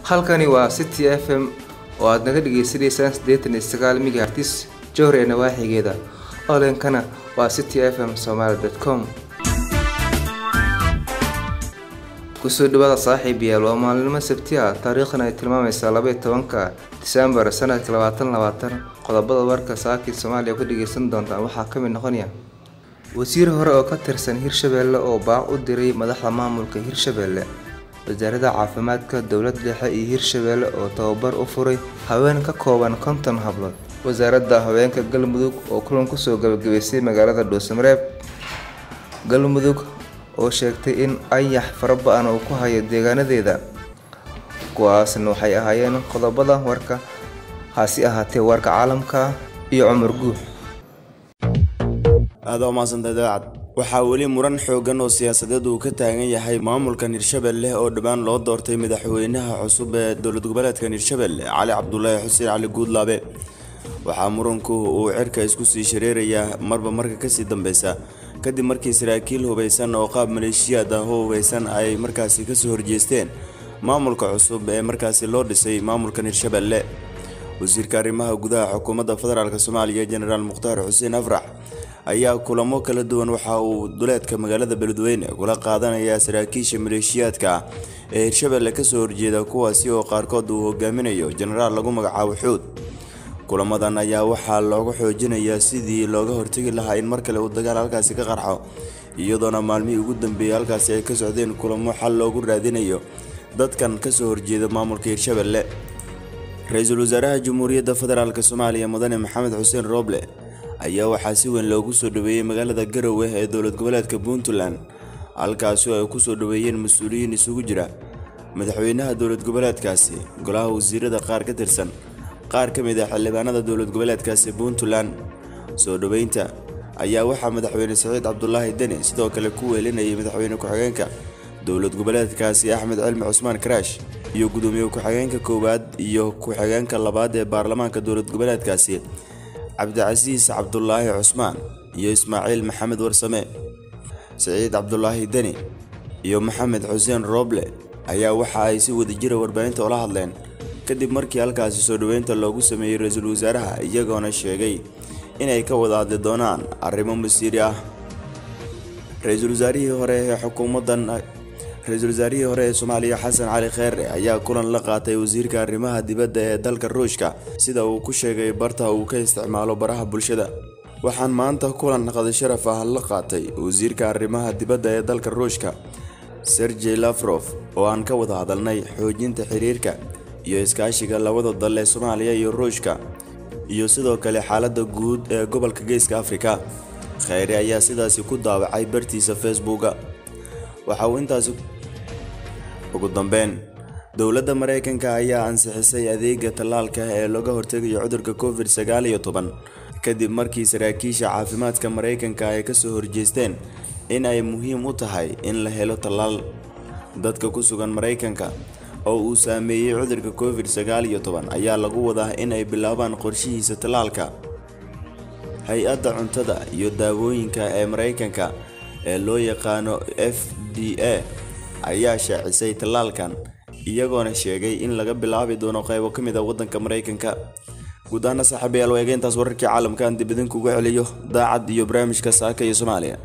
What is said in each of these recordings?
halkani waa city f m oo aad naga dhagaysanaysaan siddeetan iyo sagaal megahertis jowhar ee nawaaxigeeda olenkana waa city f m somaali dot com kusoo dhawaada saaxiib yaal waa maalinimo sabti ah taariikhdan ay tilmaamaysaa labaiyo tobanka disembar sanadka labaatan labaatan qodobada warka saakii soomaaliya ku dhageysan doontaan waxaa ka mid noqonaya wasiir hore oo ka tirsan hirshabeelle oo baac u diray madaxda maamulka hirshabeelle wasaaradda caafimaadka dowlad dhexe iyo hirshabeelle oo tababar u furay haween ka kooban konton hablood wasaaradda haweenka galmudug oo kulan kusoo gabagabaysay magaalada dhuusamareeb galmudug oo sheegtay in ayax fara ba-an uu ku hayo deegaanadeeda kuwaasna waxay ahaayeen qodobada warka hasi ahaatee warka caalamka iyo cumar guux aada umaadsantahay daacad waxaa weli muran xoogan oo siyaasadeed uu ka taagan yahay maamulkan hirshabelle oo dhowaan loo doortay madaxweynaha cusub ee dowlad goboleedkan hirshabelle cali cabdulaahi xuseen cali guudlaabe waxaa muranku uu cirka isku sii shareerayaa marba marka kasii dambeysa kadib markii saraakiil hubeysan oo qaab maleeshiyaad ah oo hubeysan ay markaasi kasoo horjeesteen maamulka cusub ee markaasi loo dhisay maamulkan hirshabelle wasiirka arrimaha gudaha xukuumadda federaalk soomaaliya jenaraal mukhtaar xuseen afrax ayaa kulamo kala duwan waxa uu duleedka magaalada beledweyne kula qaadanaya saraakiisha maleeshiyaadka ah ee hirshabelle kasoo horjeeda kuwaasi oo qaarkood uu hogaaminayo jenaraal lagu magacaabo xuud kulamadan ayaa waxaa looga xoojinayaa sidii looga hortegi lahaa in mar kale uu dagaal halkaasi ka qarxo iyadoona maalmihii ugu dambeeyay halkaasi ay ka socdeen kulamo xal loogu raadinayo dadkan kasoo horjeeda maamulka hirshabelle ra-iisul wasaaraha jamhuuriyadda federaalk soomaaliya mudane maxamed xuseen rooble ayaa waxaa si weyn loogu soo dhaweeyey magaalada garowe ee dowlad goboleedka puntland halkaasi oo ay kusoo dhaweeyeen mas-uuliyiin isugu jira madaxweynaha dowlad goboleedkaasi golaha wasiirada qaar ka tirsan qaar ka mid ah xildhibaanada dowlad goboleedkaasi puntland soo dhoweynta ayaa waxaa madaxweyne saciid cabdulaahi deni sidoo kale ku weelinayay madaxweyne ku-xigeenka dowlad goboleedkaasi axmed cilmi cusmaan karaash iyo gudoomiye ku-xigeenka koowaad iyo ku-xigeenka labaad ee baarlamaanka dowlad goboleedkaasi cabdicasiis cabdulaahi cusmaan iyo ismaaciil maxamed warsame saciid cabdulaahi deni iyo maxamed xuseen rooble ayaa waxa ay si wadajira warbaahinta ula hadleen kadib markii halkaasi soo dhoweynta loogu sameeyey ra-iisul wasaaraha iyagoona sheegay inay ka wada hadli doonaan arrimo masiiri ah ra-iisul wasaarihii hore ee xukuumaddan ra-iisul wasaarihii hore ee soomaaliya xasan cali kheere ayaa kulan la qaatay wasiirka arrimaha dibadda ee dalka ruushka sida uu ku sheegay barta uu ka isticmaalo baraha bulshada waxaan maanta kulan qadi sharaf ah la qaatay wasiirka arrimaha dibadda ee dalka ruushka sergey lafrof oo aan ka wada hadalnay xoojinta xiriirka iyo iskaashiga labada dal ee soomaaliya iyo ruushka iyo sidoo kale xaaladda guud ee gobolka geeska afrika kheyre ayaa sidaasi ku daawacay bartiisa facebooka waxa uu intaasi ugu dambeyn dowladda maraykanka ayaa ansixisay adeega tallaalka ee looga hortegayo cudurka covid sagaal iyo toban kadib markii saraakiisha caafimaadka maraykanka ay kasoo horjeesteen in ay muhiim u tahay in la helo tallaal dadka ku sugan maraykanka oo uu saameeyey cudurka covid sagaal iyo toban ayaa lagu wadaa in ay bilaabaan qorshihiisa tallaalka hay-adda cuntada iyo daawooyinka ee maraykanka ee loo yaqaano f d a ayaa shaacisay tallaalkan iyagoona sheegay in laga bilaabi doono qaybo ka mid a waddanka maraykanka guud ahaana saaxiibayaal waa egeyntaas wararkii caalamka aan dib idinkuga celiyo daacad iyo barnaamijka saaka iyo soomaaliya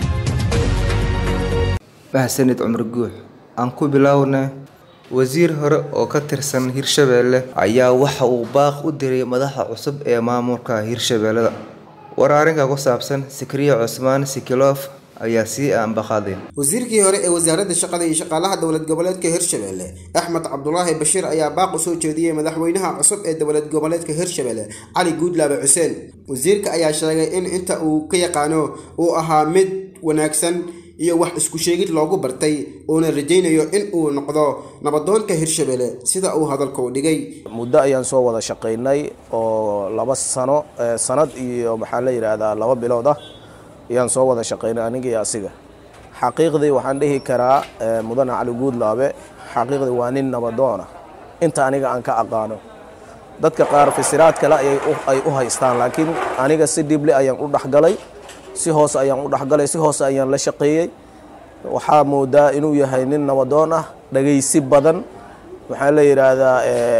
mahadsanid cumar guux aan ku biloawna wasiir hore oo ka tirsan hirshabeelle ayaa waxa uu baaq u diray madaxa cusub ee maamulka hirshabeellada war arrinka ku saabsan sikriye cusmaan sikilof ayaa sii aanbaqaaday wasiirkii hore ee wasaaradda shaqada iyo shaqaalaha dowlad goboleedka hirshabelle axmed cabdulaahi bashiir ayaa baaq u soo jeediyey madaxweynaha cusub ee dowlad goboleedka hirshabelle cali guudlaabe xuseen wasiirka ayaa sheegay in inta uu ka yaqaano uu ahaa mid wanaagsan iyo wax isku sheegid loogu bartay uuna rajaynayo in uu noqdo nabadoonka hirshabelle sida uu hadalka u dhigay muddo ayaan soo wada shaqaynay oo laba sano sanad iyo maxaa la yidhaahdaa laba bilood ah ayaan soo wada shaqaynay aniga iyo asiga xaqiiqdii waxaan dhihi karaa mudane cali guudlaabe xaqiiqdii waa nin nabadoona inta aniga aan ka aqaano dadka qaar fasiraad kale ay u haystaan laakiin aniga si dhible ayaan u dhexgalay si hoose ayaan u dhexgalay si hoose ayaan la shaqeeyey waxaa moodaa inuu yahay nin nabadoon ah dhagaysi badan waxaa la yidhaahdaa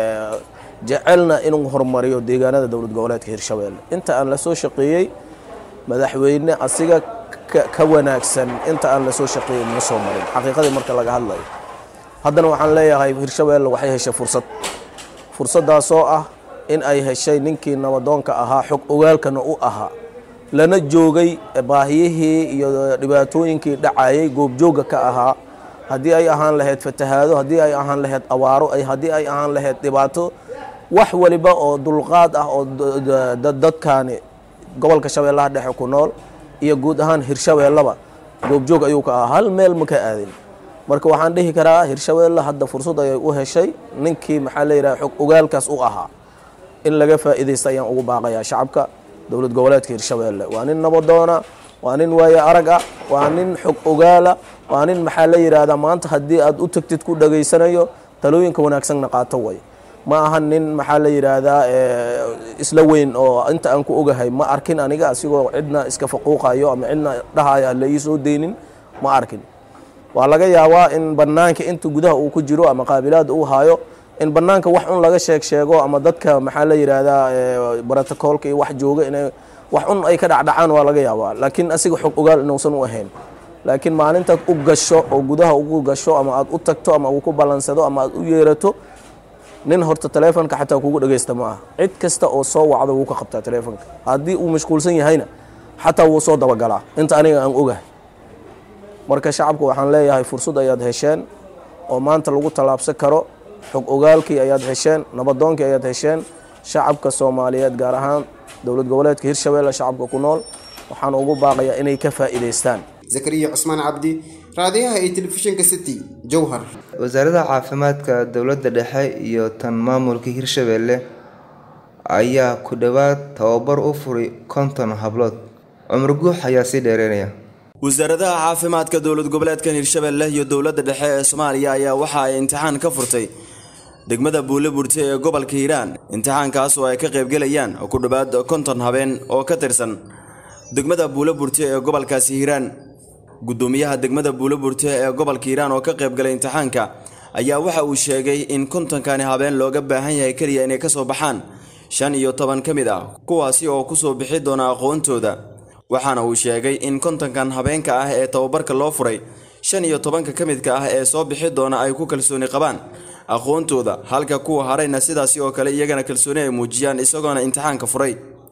jecelna inuu horumariyo deegaanada dowlad goboleedka hirshabeelle inta aan la soo shaqeeyey madaxweyne asiga ka wanaagsan inta aan la soo shaqeeyey ma soo marin xaqiiqadii marka laga hadlayo haddana waxaan leeyahay hirshabeelle waxay heshay fursad fursaddaasoo ah in ay heshay ninkii nabadoonka ahaa xog ogaalkana u ahaa lana joogay baahiyihii iyo dhibaatooyinkii dhacayay goobjoogga ka ahaa haddii ay ahaan lahayd fatahaado haddii ay ahaan lahayd awaaro haddii ay ahaan lahayd dhibaato wax waliba oo dulqaad ah oo dadkaani gobolka shabeellaha dhexe ku nool iyo guud ahaan hirshabeellaba goobjoog ayuu ka ahaa hal meel ma ka aadin marka waxaan dhihi karaa hirshabeelle hadda fursad ayay u heshay ninkii maxaa la yidhaha xog ogaalkaas u ahaa in laga faa'iidaysta ayaan ugu baaqayaa shacabka dowlad goboleedka hirshabeelle waa nin nabadoona waa nin waaye arag ah waa nin xog ogaala waa nin maxaa la yidhaahdaa maanta haddii aad u tagtid ku dhageysanayo talooyinka wanaagsanna qaato way ma aha nin maxaa la yidhaahdaa isla weyn oo inta aan ku ogahay ma arkin aniga asigoo cidna iska faquuqayo ama cidna dhahaya la ii soo deynin ma arkin waa laga yaabaa in banaanka inta gudaha uu ku jiro ama qaabilaad uu haayo in banaanka wax un laga sheeg sheego ama dadka maxaa la yidhaahdaa brotocoolka iyo wax jooga inay wax un ay ka dhacdhacaan waa laga yaabaa laakiin asiga xog ogaal inuusan u ahayn laakiin maalintaad u gasho oo gudaha ugu gasho ama aad u tagto ama uu ku ballansado ama aad u yeerato nin horta taleefonka xataa kugu dhagaysta ma aha cid kasta oo soo wacdo wuu ka qabtaa taleefonka haddii uu mashquulsan yahayna xataa wuu soo dabagalaa inta aniga aan ogahay marka shacabka waxaan leeyahay fursad ayaad hesheen oo maanta lagu tallaabsan karo xog ogaalkii ayaad hesheen nabadoonkii ayaad hesheen shacabka soomaaliyeed gaar ahaan dowlad goboleedka hirshabeelle shacabka ku nool waxaan ugu baaqayaa inay ka faa'iidaystaan zakariya cusmaan cabdi raadiyaha iyo telefishinka city jowhar wasaaradda caafimaadka dowladda dhexe iyo tan maamulka hirshabeelle ayaa ku dhowaad tababar u furay konton hablood cumar guux ayaa sii dheereynaya wasaaradaha caafimaadka dowlad goboleedkan hirshabeelle iyo dowladda dhexe ee soomaaliya ayaa waxa ay imtixaan ka furtay degmada buule burte ee gobolka hiiraan imtixaankaas oo ay ka qaybgelayaan ku dhowaad konton habeen oo ka tirsan degmada buule burte ee gobolkaasi hiiraan gudoomiyaha degmada buule burte ee gobolka hiiraan oo ka qaybgalay imtixaanka ayaa waxa uu sheegay in kontonkani habeen looga baahan yahay keliya inay ka soo baxaan shan iyo toban ka mid ah kuwaasi oo kusoo bixi doona aqoontooda waxaana uu sheegay in kontonkan habeenka ah ee tababarka loo furay shan iyo tobanka ka midka ah ee soo bixi doona ay ku kalsooni qabaan aqoontooda halka kuwa harayna sidaasi oo kale iyagana kalsooni ay muujiyaan isagoona imtixaanka furay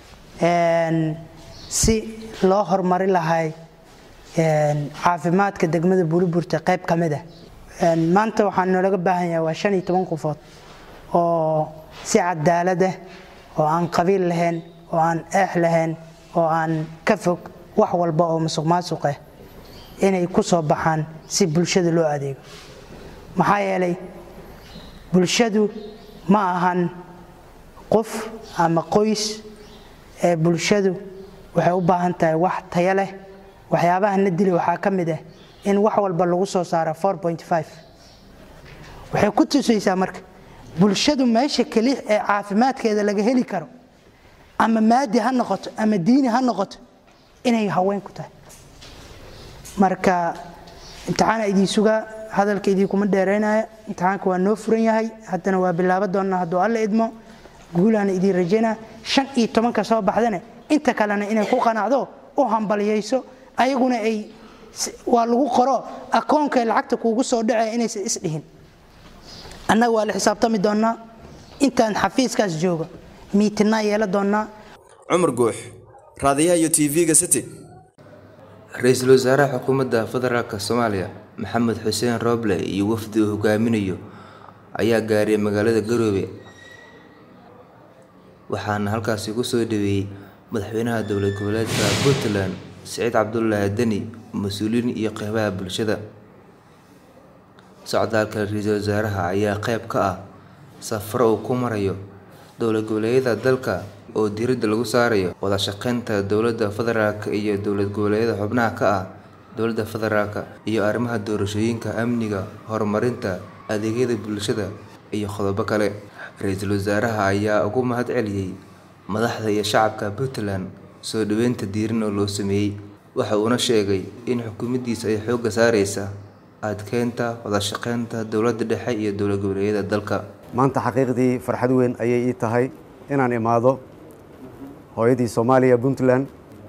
si loo horumari lahay caafimaadka degmada buuliburta qayb ka mid ah maanta waxaa noolaga baahan yahay waa shan iyo toban qofood oo si cadaalad ah oo aan qabiil lahayn oo aan eex lahayn oo aan ka fog wax walba oo musuq maasuq ah inay ku soo baxaan si bulshada loo adeego maxaa yeelay bulshadu ma ahan qof ama qoys ee bulshadu waxay u baahan tahay wax tayo leh waxyaabaha na dili waxaa ka mid ah in wax walba lagu soo saaro waxay ku tusaysaa marka bulshadu meesha keli ee caafimaadkeeda laga heli karo ama maadi ha noqoto ama diini ha noqoto inay haween ku tahay marka imtixaana idin sugaa hadalka idinkuma dheeraynaya imtixaanka waa noo furan yahay haddana waa bilaabo doonnaa hadduu alla idmo guulaana idiin rajaynaa shan iyo tobanka soo baxdane inta kalena inay ku qanacdo u hambaliyayso ayaguna ay waa lagu qoro akoonka lacagta kuugu soo dhacee inaysan isdhihin annaga waa la xisaabtami doonnaa intaan xafiiskaas joogo miitinaa yeela doonnaa cumar guux raadiyaha iyo tv-ga city ra-iisul wasaaraha xukuumadda federaalk soomaaliya maxamed xuseen rooble iyo wafdi uu hogaaminayo ayaa gaaray magaalada garoobe waxaana halkaasi ku soo dhaweeyey madaxweynaha dowlad goboleedka puntland siciid cabdulaahi deni mas-uuliyiin iyo qeybaha bulshada socdaalka ra-iisul wasaaraha ayaa qeyb ka ah safaro uu ku marayo dowlad goboleedyada dalka oo diiradda lagu saarayo wada shaqeynta dowladda federaalk iyo dowlad goboleedyada xubnaha ka ah dowladda federaalk iyo arrimaha doorashooyinka amniga horumarinta adeegyada bulshada iyo qodobo kale ra-iisul wasaaraha ayaa ugu mahad celiyey madaxda iyo shacabka puntland soo dhaweynta diiran oo loo sameeyey waxa uuna sheegay in xukuumaddiisa ay xoogga saareysa adkeynta wadashaqeynta dowladda dhexe iyo dowlad goboleedyada dalka maanta xaqiiqdii farxad weyn ayay ii tahay inaan imaado hooyadii soomaaliya puntland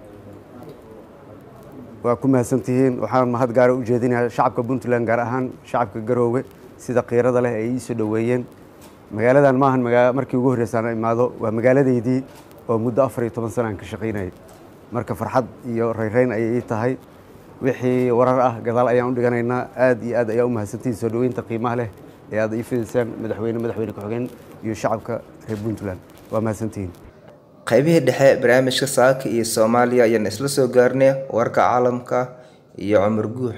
waa ku mahadsantihiin waxaan mahad gaara u jeedinayaa shacabka puntland gaar ahaan shacabka garoowe sida qiirada leh ay ii soo dhoweeyeen magaaladan maahan markii ugu horreysaan imaado waa magaaladeydii oo muddo afar iyo toban sanaan ka shaqaynayay marka farxad iyo rayrayn ayay ii tahay wixii warar ah gadaal ayaan u dhiganaynaa aad iyo aad ayaa u mahadsantihiin soo dhoweynta qiimaha leh ee aad ii fidaysaan madaxweyne madaxweyne ku-xigeen iyo shacabka reer puntland waa mahadsantihiin qaybihii dhexe barnaamijka saaka iyo soomaaliya ayaan isla soo gaarnay warka caalamka iyo cumar guux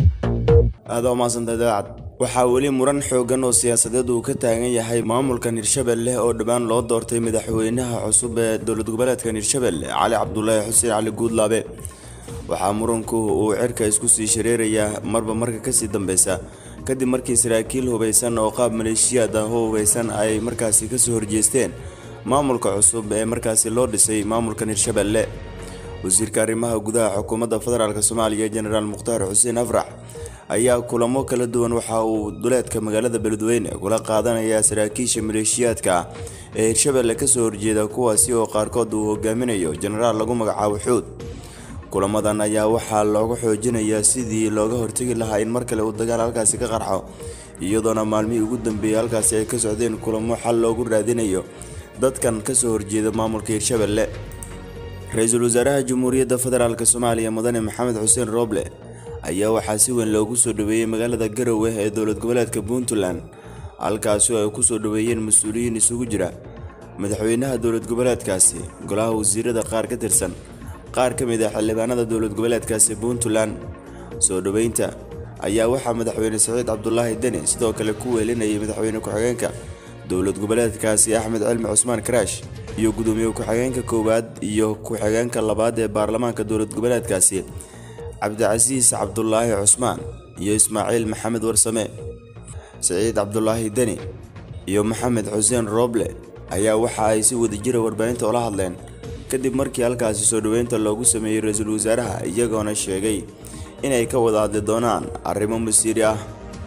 aada umaadsantahay daacad waxaa weli muran xoogan oo siyaasadeed uu ka taagan yahay maamulkan hirshabelle oo dhowaan loo doortay madaxweynaha cusub ee dowlad goboleedkan hirshabelle cali cabdulaahi xuseen cali guudlaabe waxaa muranku uu cirka isku sii shareerayaa marba marka kasii dambeysa kadib markii saraakiil hubaysan oo qaab maleeshiyaad ah oo hubaysan ay markaasi kasoo horjeesteen maamulka cusub ee markaasi loo dhisay maamulkan hirshabelle wasiirka arrimaha gudaha xukuumadda federaalk soomaaliya jenaraal mukhtaar xuseen afrax ayaa kulamo kala duwan waxa uu duleedka magaalada beledweyne kula qaadanayaa saraakiisha maleeshiyaadka ah ee hirshabelle kasoo horjeeda kuwaasi oo qaarkood uu hogaaminayo jenaraal lagu magacaabo xuud kulamadan ayaa waxaa looga xoojinayaa sidii looga hortegi lahaa in mar kale uu dagaal halkaasi ka qarxo iyadoona maalmihii ugu dambeeyey halkaasi ay ka socdeen kulamo xal loogu raadinayo dadkan kasoo horjeeda maamulka hirshabelle ra-iisul wasaaraha jamhuuriyadda federaalk soomaaliya mudane maxamed xuseen rooble ayaa waxaa si weyn loogu soo dhaweeyey magaalada garowe ee dowlad goboleedka puntland halkaasi oo ay kusoo dhaweeyeen mas-uuliyiin isugu jira madaxweynaha dowlad goboleedkaasi golaha wasiirada qaar ka tirsan qaar ka mid ah xildhibaanada dowlad goboleedkaasi puntland soo dhoweynta ayaa waxaa madaxweyne saciid cabdulaahi deni sidoo kale ku weelinayay madaxweyne ku-xigeenka dowlad goboleedkaasi axmed cilmi cusmaan karaash iyo gudoomiye ku-xigeenka koowaad iyo ku-xigeenka labaad ee baarlamaanka dowlad goboleedkaasi cabdicasiis cabdulaahi cusmaan iyo ismaaciil maxamed warsame saciid cabdulaahi deni iyo maxamed xuseen rooble ayaa waxa ay si wadajira warbaahinta ula hadleen kadib markii halkaasi soo dhoweynta loogu sameeyey ra-iisul wasaaraha iyagoona sheegay inay ka wada hadli doonaan arrimo masiiri ah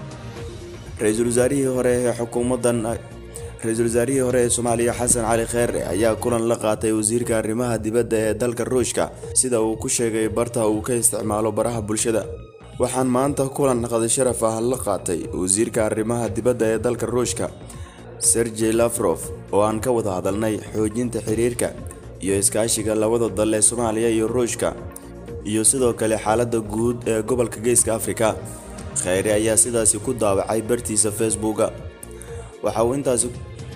ra-iisul wasaarihii hore ee xukuumaddan ra-iisul wasaarihii hore ee soomaaliya xasan cali kheere ayaa kulan la qaatay wasiirka arrimaha dibadda ee dalka ruushka sida uu ku sheegay barta uu ka isticmaalo baraha bulshada waxaan maanta kulan qadi sharaf ah la qaatay wasiirka arrimaha dibadda ee dalka ruushka sergey lafrof oo aan ka wada hadalnay xoojinta xiriirka iyo iskaashiga labada dal ee soomaaliya iyo ruushka iyo sidoo kale xaaladda guud ee gobolka geeska afrika kheyre ayaa sidaasi ku daawacay bartiisa facebooka waxa uu intaasi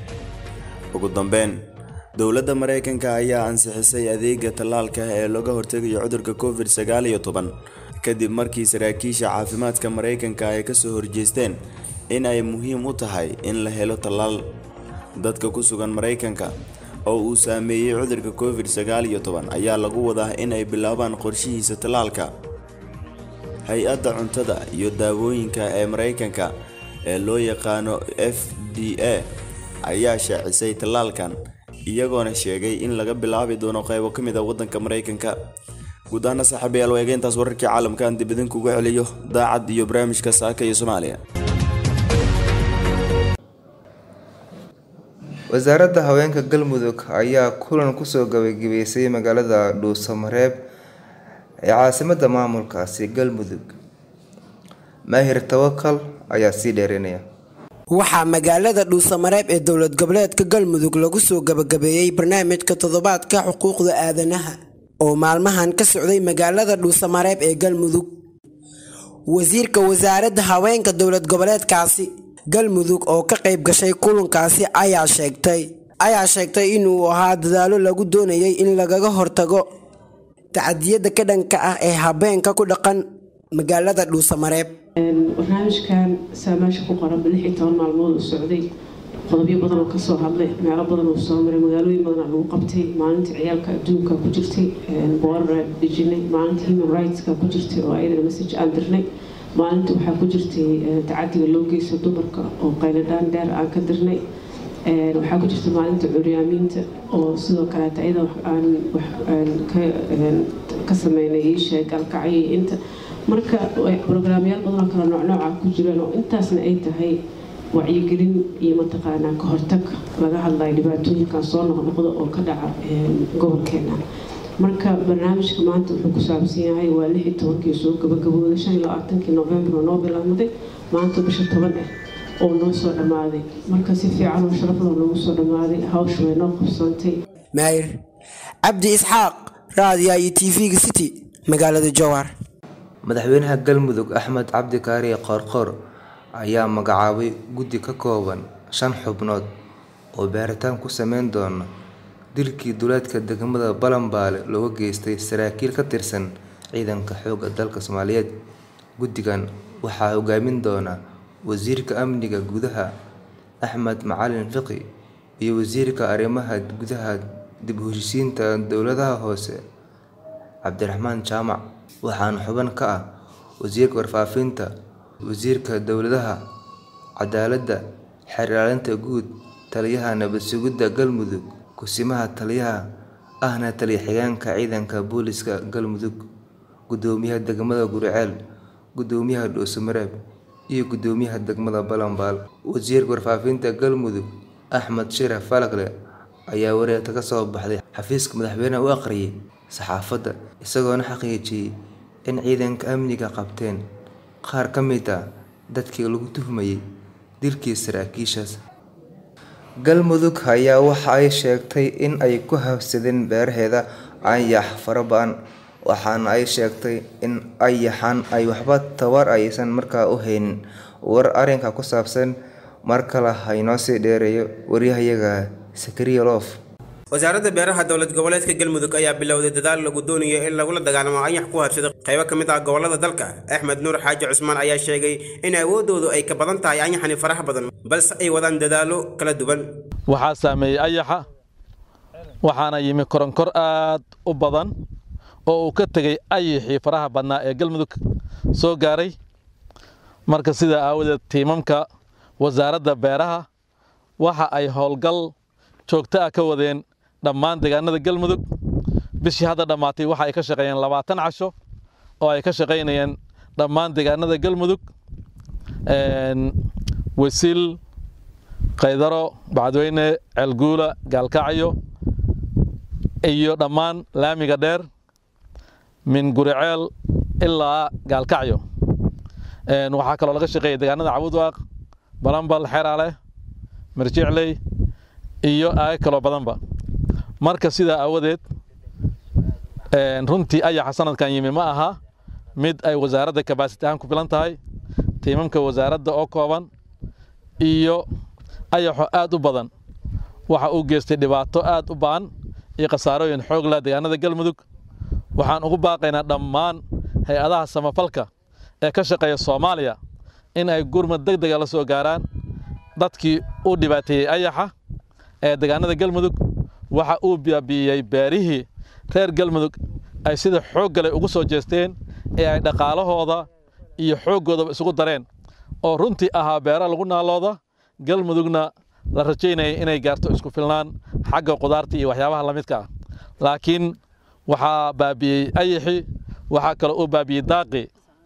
ugu dambeyn dowladda maraykanka ayaa ansixisay adeega tallaalka ee looga hortegayo cudurka covid sagaal iyo toban kadib markii saraakiisha caafimaadka maraykanka ay kasoo horjeesteen in ay muhiim u tahay in la helo tallaal dadka ku sugan maraykanka oo uu saameeyey cudurka covid sagaal iyo toban ayaa lagu wadaa in ay bilaabaan qorshihiisa tallaalka hay-adda cuntada iyo daawooyinka ee maraykanka ee loo yaqaano f d a ayaa shaacisay tallaalkan iyagoona sheegay in laga bilaabi doono qaybo ka mid a waddanka maraykanka guud ahaana saaxiibayaal waa egeyntaas wararkii caalamkan dib idinkuga celiyo daacad iyo barnaamijka saaka iyo soomaaliya wasaaradda haweenka galmudug ayaa kulan kusoo gabagabeysay magaalada dhuusamareeb ee caasimada maamulkaasi galmudug maahir tawakal ayaa sii dheerinaya waxaa magaalada dhuusamareeb ee dowlad goboleedka galmudug lagu soo gabagabeeyey barnaamijka toddobaadka xuquuqda aadanaha oo maalmahan ka socday magaalada dhuusamareeb ee galmudug wasiirka wasaaradda haweenka dowlad goboleedkaasi galmudug oo ka qayb gashay kulankaasi ayaa sheegtay ayaa sheegtay inuu ahaa dadaalo lagu doonayay in lagaga hortago tacadiyada ka dhanka ah ee habeenka ku dhaqan magaalada dhuusamareeb barnaamijkan saa meesha ku qoran lix iyo toban maalmood uu socday qodobyo badan oo kasoo hadlay meelo badan uu soo maray magaalooyin badan lagu qabtay maalinta ciyaalka adduunka ku jirtay boorar dejinay maalinta human rightska ku jirtay oo ayadana message aan dirnay maalinta waxaa ku jirtay tacadiga loo geysto dumarka oo qayladhaan dheer aan ka dirnay waxaa ku jirta maalinta curyaamiinta oo sidoo kaleeta iyada aan ka sameynay iisheeg alkacyo inta marka brograamyaal badan oo kale noocnooca ku jiraan oo intaasna ay tahay wacyigelin iyo mataqaanaa ka hortag laga hadlayo dhibaatooyinkan soo noqnoqda oo ka dhaca gobolkeena marka barnaamijka maanta wuxuu ku saabsan yahay waa lix iyo tobankii soo gabagabooday shan iyo labaatankii november oo noo bilaabmaday maanta bisha toban ah oo noo soo dhammaaday marka si fiican oo sharaf loo noogu soo dhammaaday hawsha way noo qabsoontay maayir cabdi isxaaq raadiya iyo tv-ga city magaalada jowhar madaxweynaha galmudug axmed cabdi kaariye qoorqoor ayaa magacaabay guddi ka kooban shan xubnood oo baaritaan ku sameyn doona dilkii duleedka degmada balanbaale looga geystay saraakiil ka tirsan ciidanka xoogga dalka soomaaliyeed guddigan waxaa hogaamin doona wasiirka amniga gudaha axmed macalin fiqi iyo wasiirka arrimaha gudaha dib u heshisiinta dowladaha hoose cabdiraxmaan jaamac waxaana xubin ka ah wasiirka warfaafinta wasiirka dowladaha cadaaladda xeer ilaalinta guud taliyaha nabad sugidda galmudug kusimaha taliyaha ahna taliya xigeenka ciidanka booliska galmudug gudoomiyaha degmada guriceel gudoomiyaha dhuusamareeb iyo gudoomiyaha degmada balanbaal wasiirka warfaafinta galmudug axmed shiraf falakle ayaa wareegta ka soo baxday xafiiska madaxweyneha u aqriyay saxaafadda isagoona xaqiijiyey in ciidanka amniga qabteen qaar ka mid ah dadkii lagu tuhmayay dilkii saraakiishaas galmudug ayaa waxa ay sheegtay in ay ku habsadeen beeraheeda ayax fara ba-an waxaana ay sheegtay in ayaxan ay waxba tabar aysan markaa u haynin war arrinka ku saabsan mar kale haynoo sii dheereeyo waryahayaga sakariya loof wasaaradda beeraha dowlad goboleedka galmudug ayaa bilowday dadaal lagu doonayo in lagula dagaalamo anyax ku habsada qaybo ka mid ah gobolada dalka axmed nuur xaaji cusmaan ayaa sheegay in awooddoodu ay ka badan tahay anyaxani faraha badan balse ay wadaan dadaallo kala duwan waxaa saameeyey ayaxa waxaana yimi koronkor aad u badan oo uu ka tegey ayaxii faraha badnaa ee galmudug soo gaaray marka sidaa aawadeed tiimamka wasaaradda beeraha waxa ay howlgal joogto ah ka wadeen dhammaan deegaanada galmudug bishii hadda dhammaatay waxa ay ka shaqeeyeen labaatan casho oo ay ka shaqaynayeen dhammaan deegaanada galmudug wasiil kaydaro bacdweyne ceelguula gaalkacyo iyo dhammaan laamiga dheer min guriceel ilaa gaalkacyo waxaa kaloo laga shaqeeyay deegaanada cabudwaaq balambal xeraale mirjicley iyo aaga kaloo badanba marka sidaa aawadeed runtii ayaxa sanadkan yimi ma aha mid ay wasaaradda kabaasiti ahaan ku filan tahay tiimamka wasaaradda oo kooban iyo ayaxo aad u badan waxa uu geystay dhibaato aad u ba'an iyo khasaarooyin xoog lah deegaanada galmudug waxaan ugu baaqaynaa dhammaan hay-adaha samafalka ee ka shaqeeya soomaaliya in ay gurmad deg dega la soo gaaraan dadkii u dhibaateeyey ayaxa ee deegaanada galmudug waxa uu baabi'iyey beerihii reer galmudug ay sida xoog gale ugu soo jeesteen ee ay dhaqaalahooda iyo xooggoodaba isugu dareen oo runtii ahaa beera lagu naalooda galmudugna la rajaynayay inay gaarto isku filnaan xagga qudaarta iyo waxyaabaha la midka ah laakiin waxaa baabi'iyey ayaxii waxaa kaloo uu baabi'iyey daaqii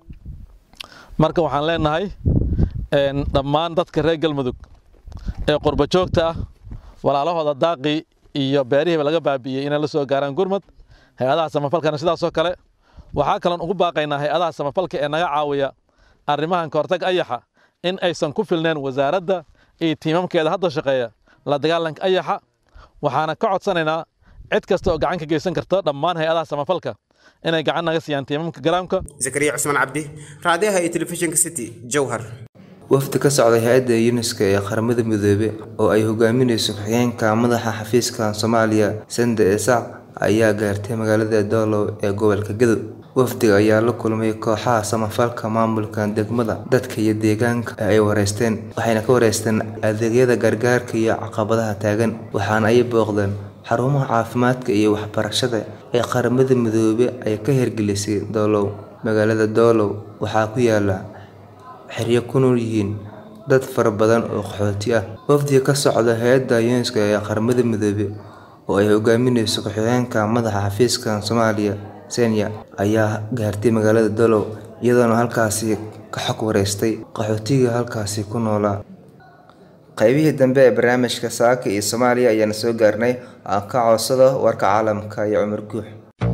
marka waxaan leenahay dhammaan dadka reer galmudug ee qurba joogta ah walaalahooda daaqii iyo beerihiiba laga baabi'iyey inay la soo gaaraan gurmad hay-adaha samafalkana sidaasoo kale waxaa kaloon ugu baaqaynaa hay-adaha samafalka ee naga caawiya arrimahan kahortag ayaxa in aysan ku filneen wasaaradda iyo tiimamkeeda hadda shaqeeya la dagaalanka ayaxa waxaana ka codsanaynaa cid kasta oo gacan ka geysan karta dhammaan hay-adaha samafalka inay gacan naga siiyaan tiimamka garaamka zakariya cusmaan cabdi raadiyaha iyo telefishinka city jowhar wafdi ka socday hay-adda yuneska ee qaramada midoobe oo ay hogaaminayso ku-xigeenka madaxa xafiiska soomaaliya sande esac ayaa gaartay magaalada doolow ee gobolka gadow wafdiga ayaa la kulmay kooxaha samafalka maamulka degmada dadka iyo deegaanka ee ay wareysteen waxayna ka wareysteen adeegyada gargaarka iyo caqabadaha taagan waxaana ay booqdeen xarumaha caafimaadka iyo waxbarashada ee qaramada midoobe ay ka hirgelisay doolow magaalada doolow waxaa ku yaala xeryo ku nool yihiin dad fara badan oo qaxooti ah wafdiga ka socda hay-adda yuneska ee qaramada midoobe oo ay hogaaminayso ku-xigeenka madaxa xafiiska soomaaliya senya ayaa gaartay magaalada dolow iyadoona halkaasi ka xog wareystay qaxootiga halkaasi ku noolaa qaybihii dambe ee barnaamijka saaka iyo soomaaliya ayaana soo gaarnay aan ka codsado warka caalamka iyo cumar guux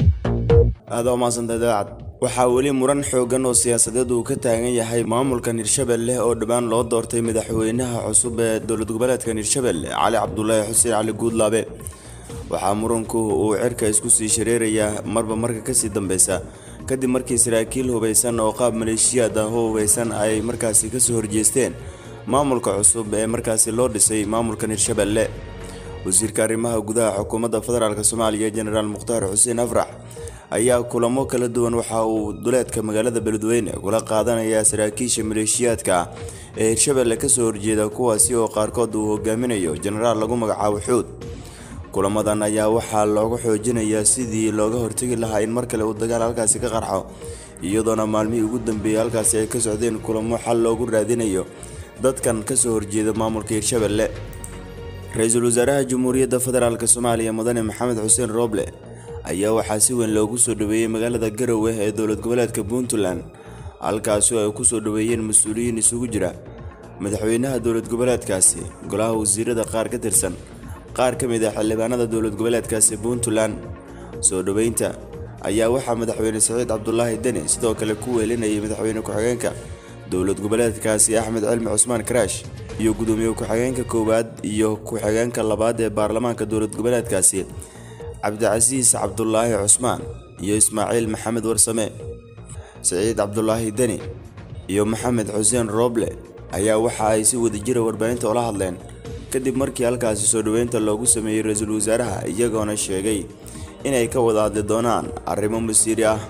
aada umaadsantahay daacad waxaa weli muran xoogan oo siyaasadeed uu ka taagan yahay maamulkan hirshabelle oo dhowaan loo doortay madaxweynaha cusub ee dowlad goboleedkan hirshabelle cali cabdulaahi xuseen cali guudlaabe waxaa muranku uu cirka isku sii shareerayaa marba marka kasii dambeysa kadib markii saraakiil hubeysan oo qaab maleeshiyaad ah oo hubeysan ay markaasi kasoo horjeesteen maamulka cusub ee markaasi loo dhisay maamulkan hirshabelle wasiirka arrimaha gudaha xukuumadda federaalk soomaaliya jenaraal mukhtaar xuseen afrax ayaa kulamo kala duwan waxa uu duleedka magaalada beledweyne kula qaadanaya saraakiisha maleeshiyaadka ah ee hirshabelle kasoo horjeeda kuwaasi oo qaarkood uu hogaaminayo jenaraal lagu magacaabo xuud kulamadan ayaa waxaa looga xoojinayaa sidii looga hortegi lahaa in mar kale uu dagaal halkaasi ka qarxo iyadoona maalmihii ugu dambeeyey halkaasi ay ka socdeen kulamo xal loogu raadinayo dadkan kasoo horjeeda maamulka hirshabelle ra-iisul wasaaraha jamhuuriyadda federaalk soomaaliya mudane maxamed xuseen rooble ayaa waxaa si weyn loogu soo dhaweeyey magaalada garowe ee dowlad goboleedka puntland halkaasi oo ay kusoo dhaweeyeen mas-uuliyiin isugu jira madaxweynaha dowlad goboleedkaasi golaha wasiirada qaar ka tirsan qaar ka mid ah xildhibaanada dowlad goboleedkaasi puntland soo dhoweynta ayaa waxaa madaxweyne saciid cabdulaahi deni sidoo kale ku weelinayay madaxweyne ku-xigeenka dowlad goboleedkaasi axmed cilmi cusmaan karaash iyo gudoomiye ku-xigeenka koowaad iyo ku-xigeenka labaad ee baarlamaanka dowlad goboleedkaasi cabdicasiis cabdulaahi cusmaan iyo ismaaciil maxamed warsame saciid cabdulaahi deni iyo maxamed xuseen rooble ayaa waxa ay si wadajira warbaahinta ula hadleen kadib markii halkaasi soo dhoweynta loogu sameeyey ra-iisul wasaaraha iyagoona sheegay inay ka wada hadli doonaan arrimo masiiri ah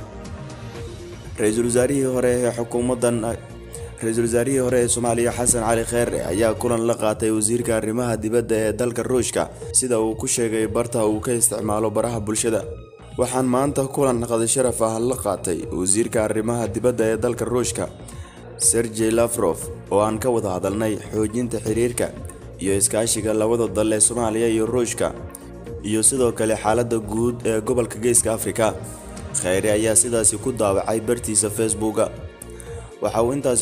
ra-iisul wasaarihii hore ee xukuumaddan ra-iisul wasaarihii hore ee soomaaliya xasan cali kheere ayaa kulan la qaatay wasiirka arrimaha dibadda ee dalka ruushka sida uu ku sheegay barta uu ka isticmaalo baraha bulshada waxaan maanta kulan qadi sharaf ah la qaatay wasiirka arrimaha dibadda ee dalka ruushka sergey lafrof oo aan ka wada hadalnay xoojinta xiriirka iyo iskaashiga labada dal ee soomaaliya iyo ruushka iyo sidoo kale xaaladda guud ee gobolka geeska afrika kheyre ayaa sidaasi ku daawacay bartiisa facebooka waxa uu intaasi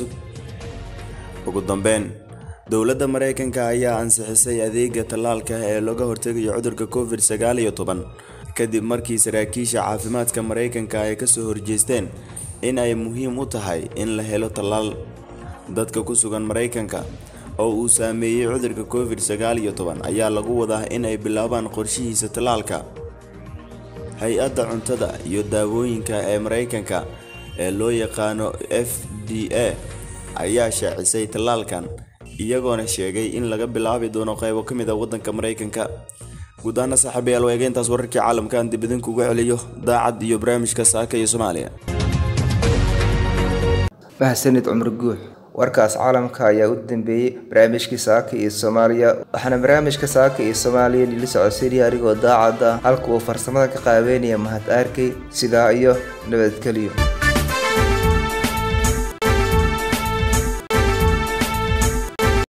ugu dambeyn dowladda maraykanka ayaa ansixisay adeega tallaalka ee looga hortegayo cudurka covid sagaal iyo toban kadib markii saraakiisha caafimaadka maraykanka ay kasoo horjeesteen in ay muhiim u tahay in la helo tallaal dadka ku sugan maraykanka oo uu saameeyey cudurka covid sagaal iyo toban ayaa lagu wadaa in ay bilaabaan qorshihiisa tallaalka hay-adda cuntada iyo daawooyinka ee maraykanka ee loo yaqaano f d a ayaa shaacisay tallaalkan iyagoona sheegay in laga bilaabi doono qaybo ka mid a waddanka maraykanka guud ahaana saaxiibayaal waa egeyntaas wararkii caalamka aan dib idinkuga celiyo daacad iyo barnaamijka saaka iyo soomaaliya mahadsanid cumar guux warkaas caalamka ayaa u dambeeyey barnaamijkii saaka iyo soomaaliya waxaana barnaamijka saaka iyo soomaaliya nila socodsiinaya anigoo daacad ah halka uu farsamada ka qaabeynaya mahad arkay sidaa iyo nabadgelyo